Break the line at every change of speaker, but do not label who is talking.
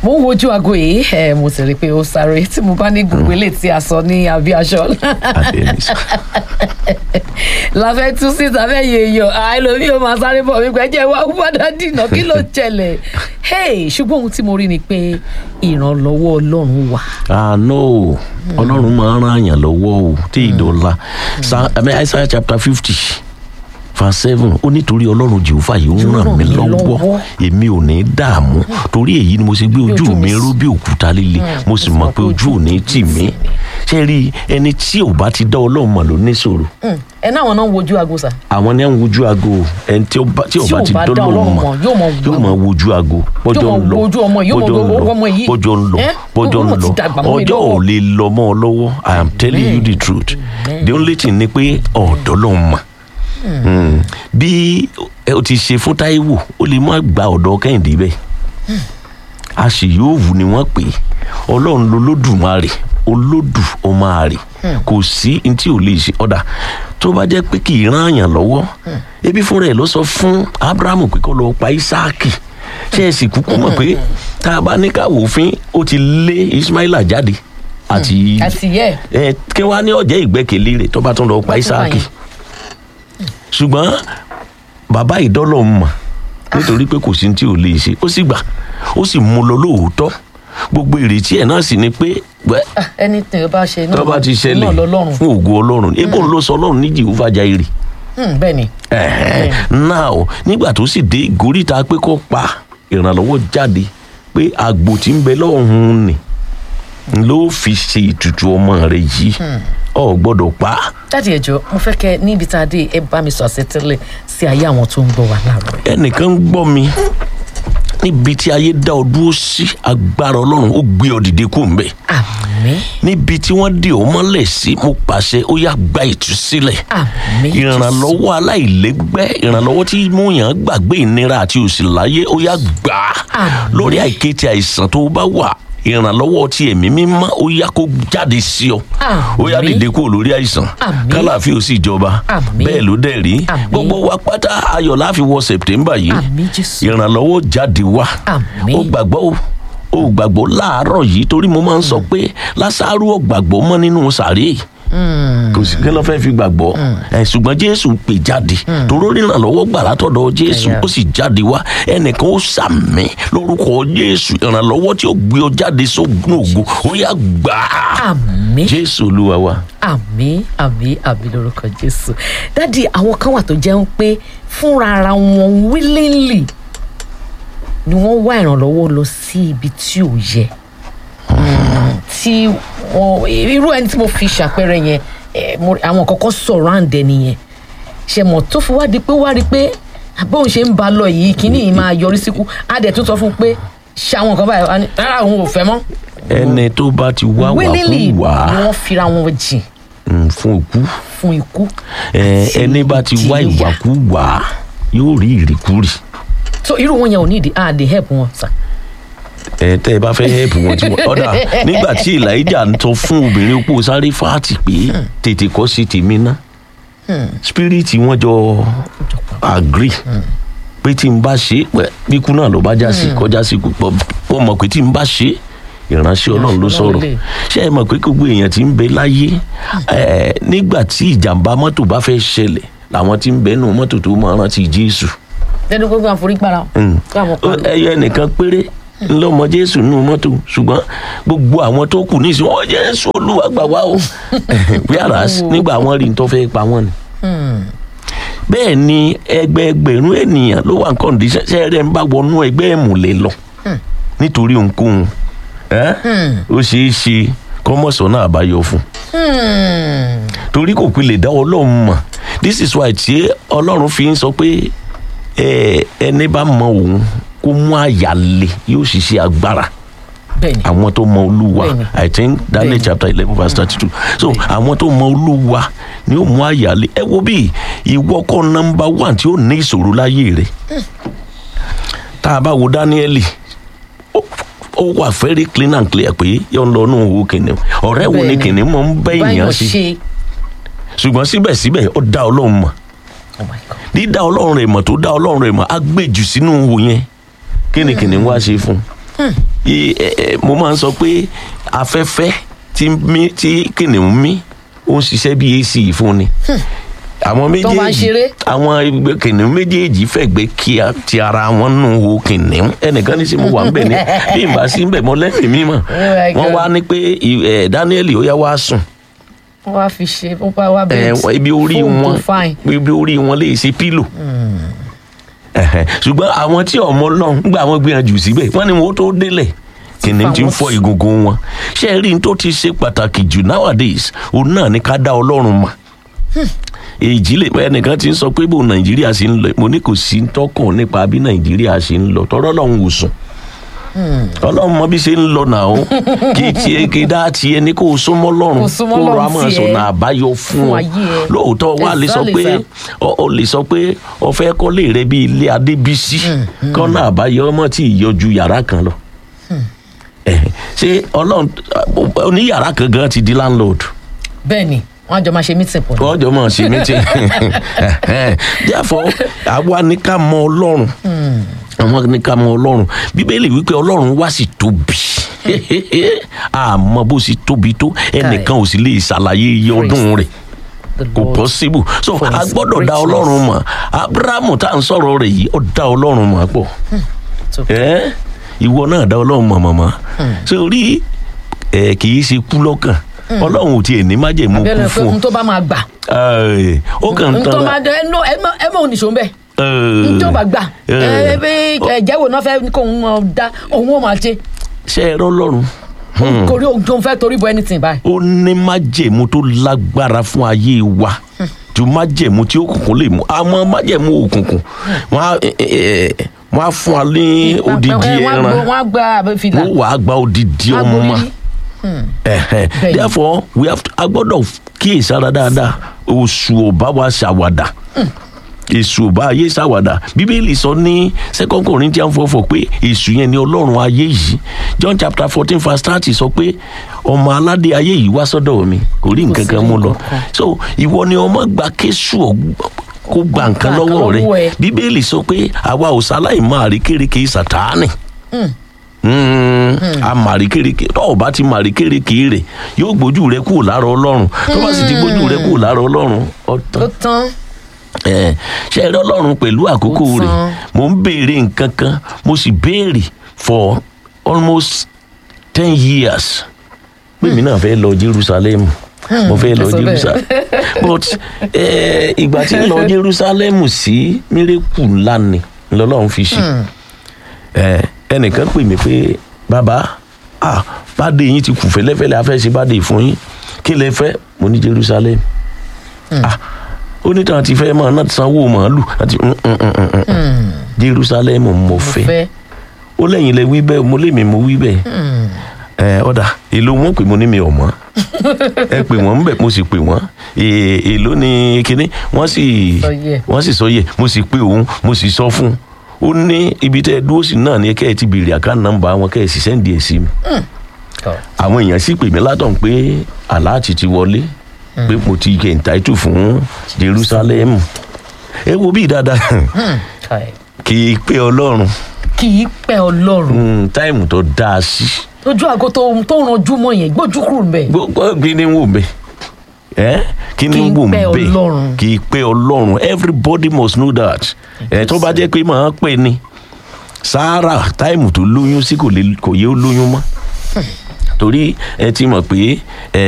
mo ń wojú aago yìí ẹ mo sì rí i pé ó sáré tí mo bá ní gbogbo ilé tí a sọ ní abí aṣọ
Adénísà.
láfẹ́ tú síta fẹ́ yẹ èèyàn àìlómi ò máa sáré bọ̀ wípé jẹ́ wá padà dìnà kí ló ṣẹlẹ̀ hey ṣùgbọ́n ohun tí mo rí ni pé ìrànlọ́wọ́ ọlọ́run wà.
àánú ọlọ́run máa ń ràn yàn lọ́wọ́ o tí ìdọ̀la Sa- I mean, Isaiah chapter fifty verse seven ó nítorí ọlọ́run jehova yóò
Yóò
ràn
ràn
mí
mí
lọ́wọ́
lọ́wọ́.
èmi ò ní dààmú torí èyí ni mo ṣe gbé ojú
ojú
mi
mi
ró bí òkúta líle mo sì mọ̀ pé ojú ò ní tì mí ṣé rí ẹni tí ò bá ti dá ọlọ́run mọ̀ ló ní ṣòro
ẹ náà wọn náà ń wojú aago sà.
àwọn ní à ń wojú aago ẹni tí ó bá tí ò
Tí
bá
ò
ti
bá
dá
dá
ọlọ́run
Ọlọ́run
mọ̀
mọ̀, yóò mọ
yóò mọ wojú aago bọ́jọ́
Yóò
ń
mọ
lọ
wojú ọmọ yìí, yóò mọ
bọ́jọ́ ń
wo
lọ
ọmọ yìí.
bọ́jọ́ ń lọ
Ẹ́?
bọ́jọ́ ń
Ọmọ ti
lọ
dàgbà mọ́ mi
ọjọ́ ò
lọ́wọ́.
lè lọ mọ́ ọ lọ́wọ́ i am telling you the truth the only thing ni pé ọ̀dọ́ ló ń mọ̀ Mm. bí ẹ o ti ṣe fún Táíwò ó lè má gba ọ̀dọ́ Kẹ́hìndé bẹ́ẹ̀ a sì yóò wù ni wọ́n pè é ọlọ́run lolódùmarè olódù ọmọ àrè kò sí ní tí ò lè ṣe ọ̀dà tó bá jẹ́ pé kì í ràn yàn lọ́wọ́ ebi fúnra ẹ̀ ló sọ fún Ábúráhámù pé kó lọ pa Ísáàkì ṣé ẹ sì kúkú mọ̀ pé tá a bá ní ká wòfin ó ti lé Ismaila jáde àti
àti yẹ
ẹ kí wàá ní ọ̀jẹ̀ ìgbẹ́kẹ̀lé rẹ̀ tó bá tún lọ pa
Bá tún
Ísáàkì
bá
ṣùgbọ́n bàbá ìdọ́lọ̀ mọ̀ nítorí pé kò sí ní tí ò lè ṣe ó sì gbà ó sì mú lọ lóòótọ́ gbogbo ìrètí ẹ̀ náà sì ni pé wẹ́
ẹni tí o bá ṣe náà
tó bá ti ṣẹlẹ̀
náà lọ́lọ́run
fún ògo ọlọ́run ebó ń lọ sọ ọlọ́run ní Jèhófà Jáírì
Hmm, bẹ́ẹ̀ ni
ẹ̀hẹ́n. now nígbà tó sì dé ìgóríta pé kó pa ìrànlọ́wọ́ jáde pé àgbò tí ń bẹ lọ́hùn-ún ni ló fi ṣe ìtùtù ọmọ rẹ̀ yìí ọ̀ gbọ́dọ̀ pa á.
jáde ẹjọ mo fẹ́ kẹ́ níbi tá a dé ẹ bá mi sọ àṣetẹ́lẹ̀ sí ayé àwọn tó ń gbọ́ wa láàárọ̀ yìí.
ẹnìkan ń gbọ́ mi níbi tí ayé dá ọ dúró sí agbára ọlọ́run ó gbé ọ dìde kó ń bẹ̀
àmín
níbi tí wọ́n dè ọ́ mọ́lẹ̀ sí mo pàṣẹ ó yá gba ìtúsílẹ̀
àmín
ìrànlọ́wọ́ aláìlẹ́gbẹ́ ìrànlọ́wọ́ tí múyàn gbàgbé ìnira àti òṣì láyé ó yá gbà á
Àmín.
lórí àìkété àìsàn tó bá wà ìrànlọ́wọ́ tí ẹ̀mí mímọ́ ó yá kó jáde sí ọ ó yá
Àmín.
dìde kúrò lórí àìsàn
Àmín.
kálàáfíà ó sì jọba
Àmín.
bẹ́ẹ̀ ló dẹ̀ rí
Àmín.
gbogbo wa pátá ayọ̀ la fi wọ sẹ̀pítẹ́mbà yìí
àmín jésù
ìrànlọ́wọ́ jáde wá
Àmín.
ó gbàgbọ́ o ó gbàgbọ́ láàárọ̀ yìí torí mo máa ń sọ pé lásàrú ò gbàgbọ́ mọ́ nínú sàréè kò sí kí ló fẹ́ fi gbàgbọ́ ẹ̀ ṣùgbọ́n jésù pè jáde toró ìrànlọ́wọ́ gbà látọ̀dọ̀ jésù
Ẹ̀yà.
ó sì jáde wá ẹnìkan ó sàmì lórúkọ jésù ìrànlọ́wọ́ tí ó gbé ọ jáde sógun ògo ó yá gbà á
àmín
jésù olúwa wa.
àmín àmín àmín lórúkọ jésù dádì àwọn kan wà tó jẹ́ pé fúnra ara wọn willingly ni wọ́n wá ìrànlọ́wọ́ lọ sí ibi tí ò yẹ Mm, tí wọn irú ẹni tí mo fi ṣàpẹẹrẹ yẹn eh, mo- àwọn kọ̀ọ̀kan sọ̀rọ̀ àǹdẹ nìyẹn ṣe mọ̀ tó fi wá di pé wá rí i pé bóun ṣe ń ba lọ yìí kíní yìí máa yọrí síkú á dẹ̀ tún sọ fún un pé ṣe àwọn nǹkan báyìí wá ní, rárá òun ò fẹ́ mọ́
ẹni tó bá ti wá wà
willingly
kú
ni
wá
wọ́n fira wọn jìn
mm, fún òkú
fún ikú
ẹ,
àti
ẹni bá ti wá
ìjìyà.
ìwàkúwà yóò rí ìrìkúrì.
so irú wọn yẹn ò ní ìdí ah dey help wọn sà.
ẹ tẹ ẹ bá fẹ́ help wọn tí wọn ọ̀dà nígbà tí elijah ń tọ́ fún obìnrin opó sáré fáàtì pé tètè kọ́ sí tèmi ná spirit wọn jọ agree pé tí n bá ṣe pẹ bíkú náà ló bá já sí kọjá sí pọ pọ mọ̀ pé tí n bá ṣe ìránṣẹ́ Ọlọ́run ló sọ̀rọ̀
lè.
ṣé ẹ mọ̀ pé gbogbo èèyàn tí ń bẹ láyé ẹ, nígbà tí ìjàmbá mọ́tò bá fẹ́ ṣẹlẹ̀ làwọn tí ń bẹ nù mọ́tò tó máa rántí Jésù
lẹ́nu gbogbo àforígbára kí àwọn
Ó-
kan
ẹyọ ẹnìkan péré ńlọmọ jésù nínú mọ́tò ṣùgbọ́n gbogbo àwọn tó kù nísìnyí wọn jésù olúwa gbà wá o wíárás nígbà wọn rí nítorí fẹ́ pa wọ́n ni. bẹ́ẹ̀ ni ẹgbẹẹgbẹ̀rún ènìyàn ló wà ní kọ́ndíṣẹ́ ṣe rẹ̀ ń bá wọnú ẹgbẹ́ ìmùlẹ̀ lọ nítorí ohunkóhun ẹ́? ó ṣeé ṣe kọ́mọ̀sán náà àbáyọ fún un torí kò pilẹ̀ dá ọlọ́run mọ̀ this is why tí ọlọ́run fi ń sọ pé ẹ, ẹni bá mọ òun kó mú àyà le yóò ṣiṣẹ́ agbára
bẹ́ẹ̀ ni
àwọn tó mọ olúwa
Bẹ́ẹ̀ni.
i think daniel
Bẹ́ẹ̀ni.
chapter eleven verse thirty two so àwọn tó mọ olúwa ni ó mú àyà le ẹ wo bí ìwọ kọ́ nọmba one tí ó ní ìṣòro láyé rẹ tá a bá wo daniel ó ó wà very clean and clear pé yóò ń lọ inú owó kìnìún ọ̀rẹ́ wo ni
Bẹ́ẹ̀ni.
kìnìún mọ̀ ń bẹ́
báyọ̀
èèyàn sí
ṣe
ṣùgbọ́n síbẹ̀síbẹ̀ ó dá ọlọ́run mọ̀
oh my god
dídá ọlọ́run rẹ̀ mọ̀ tó dá ọlọ́run rẹ̀ mọ̀ á gbèjù sínú wo yẹn kí ni kìnìún wá ṣe fún un I- ẹ- ẹ, mo máa ń sọ pé afẹ́fẹ́ tí mí tí kìnìún mí ó ń ṣiṣẹ́ bí ac fún ni àwọn
Tó máa ń
méjèèjì
ṣeré.
àwọn ẹgbẹ́ kìnìún méjèèjì fẹ̀gbẹ́ kí a- ti ara wọn nù wo kìnìún ẹnìkan ní sí mo wà ń bẹ̀ ní bí n bá sí ń bẹ̀ mọ́ lẹ́mìí mímọ́
my
wọ́n
God.
wá ní pé ì- ẹ̀, Daniel ó yá wá sùn
wọ́n wá fi ṣe wọ́n bá wá
ẹ,
bẹ́ẹ̀
ibi orí
fóònù
wọn
tó fine.
ibi orí wọn lè ṣe pílò Ẹhẹ. ṣùgbọ́n àwọn tí ọmọ Ọlọ́run gbà wọ́n gbìyànjú síbẹ̀ wọ́n ní wọ́n tó délẹ̀ kìnìún ti ń fọ egungun wọn ṣé ẹ rí n tó ti ṣe pàtàkì jù nowadays òun náà ni ká dá Ọlọ́run mọ̀ èjì lè ẹnìkan ti ń sọ pé bó Nàìjíríà ṣe ń lọ mo ní kò sí ń tọkàn nípa bí Nàìjíríà ṣe ń lọ tọrọ Ọlọ́run wò sùn Ọlọ́run mọ bí ṣe ń lọ náà o kì í tiẹ̀ kì í dá tiẹ̀ ní kó o súnmọ́ Ọlọ́run
Kó o súnmọ́
kó o ra
Ọlọ́run
mọ̀
tiẹ̀.
sọ̀nà àbáyọ fún
Fún
ọ
ayé ẹ.
lóòótọ́ wà lè sọ
Exactly,
pé
sir.
ọ ọ lè sọ pé ọ fẹ́ kọ́lé rẹ bíi ilé adébísí kọ́nà àbáyọ ọmọ tí ì yọjú yàrá kan lọ Ẹ̀hẹ̀. ṣé ọlọ́run oníyàrá kan gan ti di landlord
bẹ́ẹ̀ ni wọ́n á jọ máa ṣe meeting pọ̀ ní.
wọ́n jọ mọ̀ sí meeting therefore àwa ní ká mọ ọlọ́run àwọn ní ká mọ ọlọ́run bíbélì wípé ọlọ́run wá sí tóbi àmọ́ bó sì tóbi tó ẹnìkan ò sì lè ṣàlàyé iye ọdún rẹ̀
The
kò
Lord.
possible so
for
a
his
gbọ́dọ̀ dá
greatness.
ọlọ́run mọ̀ abrahamu tá à ń sọ̀rọ̀ rẹ̀ yìí ó dá ọlọ́run mọ̀ pọ̀
So-
ẹ́ ìwọ náà dá ọlọ́run mọ̀ mọ̀mọ́ sórí ẹ̀ kì í ṣe kú lọ́kàn ọlọ́run ò tiẹ̀ ní májẹ̀mú
abẹ́rẹ́
kú
pé
fún
ohun tó bá máa gbà
ẹ̀ ó kàn ń
ohun tó
tan
máa dẹ ẹ ẹ mọ ẹ mọ oníṣòwò ń bẹ
ẹ̀,
ohun tó bá gbà
ẹ̀,
ẹ bí ẹjẹwò náà fẹ́ kó òun máa dá òun ó máa ṣe
ṣe ẹ rọlọ́run
kórí ohun tó ń fẹ́ torí bọ anything báyìí.
ó ní májẹ̀mú tó lágbára fún ayé wa ju májẹ̀mú tí òkùnkùn lè mú àmọ́ májẹ̀mú òkùnkùn wọ́n á ẹ̀, ẹ̀, ẹ̀, wọ́n á fún wa ní odidi
Ẹ, wọ́n á
ẹran
gbọ́- wọ́n á gba àbẹ fìlà
wọ́n wàá gba odidi
wọ́n á
ọmọ
gborí.
Ẹ̀hẹ̀.
Bẹ́ẹ̀ni.
therefore we have to, a gbọ́dọ̀ kíyèsára dáadáa oṣù ọba wa ṣàwàdà èṣù ọba ayé ṣàwàdà bíbélì sọ ní second corinthians four four pé èṣù yẹn ni ọlọ́run ayé yìí john chapter fourteen verse thirty sọ pé ọmọ aládé ayé yìí wá sọ́dọ̀ mi kò rí nǹkan kan mú lọ
nǹkan kan.
so ìwọ ni ọmọ gba kéṣù ọgbọ kó gba nǹkan
nǹkan
lọ́wọ́ rẹ
lọ́wọ́ ẹ.
bíbélì sọ pé àwa ò sáláì máa rí kérékè sàtáánì a màrí kéréke tó o bá ti màrí kéréke rẹ yóò gbójú rẹ kúrò lára ọlọ́run tó bá sì ti gbójú rẹ kúrò lára ọlọ́run
ó
ọ̀tán
tán
ẹ ṣe ẹ rí ọlọ́run pẹ̀lú àkókò
Ó
rẹ̀
tán.
mo ń béèrè nǹkan kan mo sì béèrè for almost ten years pé mi náà fẹ́ lọ Jerusalem mo fẹ́ lọ
ẹ sọ bẹ́ẹ̀.
Jerusalem but eh, ìgbà tí ń lọ Jerusalem sí mírèkù ńlá ni lọ́lọ́run fi ṣe Eh, ẹnìkan pè mí pé bàbá ah bàdé yín ti kù fẹ́lẹ́fẹ́lẹ́ afẹ́ ṣe bàdé fún yín kí lẹ fẹ́ mo ní Jerusalem ah onítàn ti fẹ́ máa náà sanwó màálù àti mm, mm, mm, mm, mm. Jerusalem mo
mo
fẹ́
fẹ́
ó lẹ́yìn lẹ wí bẹ́ẹ̀ mo lémi mo wí bẹ́ẹ̀ ẹ ọ̀dà èlò wọn pè mo ní mi ò mọ̀ ẹ pè wọ́n bẹ̀ mo sì pè wọ́n È- èlò ni kinní wọ́n sì
Sọ yẹ.
wọ́n sì sọ yẹ mo sì pè òun mo sì sọ fún un ó ní ibi tẹ́ ẹ dúró sí náà ni kẹ́ ẹ ti béèrè àká nọ́mbà wọn kẹ́ ẹ sì sẹ́ǹdì ẹ̀ sí mi
Tọ́.
àwọn èèyàn sì pè mí látọ̀ pé aláàtì ti wọlé pé mo ti kẹ̀ ǹtáìtù fún Jerusalem ẹ wo bí dáadáa
Kai.
kì í pé Ọlọ́run
kì í pẹ́ ọlọ́run
Mm, táìmù tó dáa sí
ojú àgọ́ tó tó ranjú mọ́ yẹn gbójú kúrò ń bẹ̀.
gbogbo kí ni wò bẹ ẹ kí ni
Kì í
wò
pẹ́
bẹ
Ọlọ́run.
kì í pé Ọlọ́run everybody must know that ẹ tó bá jẹ́ pé màá pè ní Sarah táìmù tó lóyún sí kò lè kò yé ó lóyún mọ́ torí ẹ ti mọ̀ pé ẹ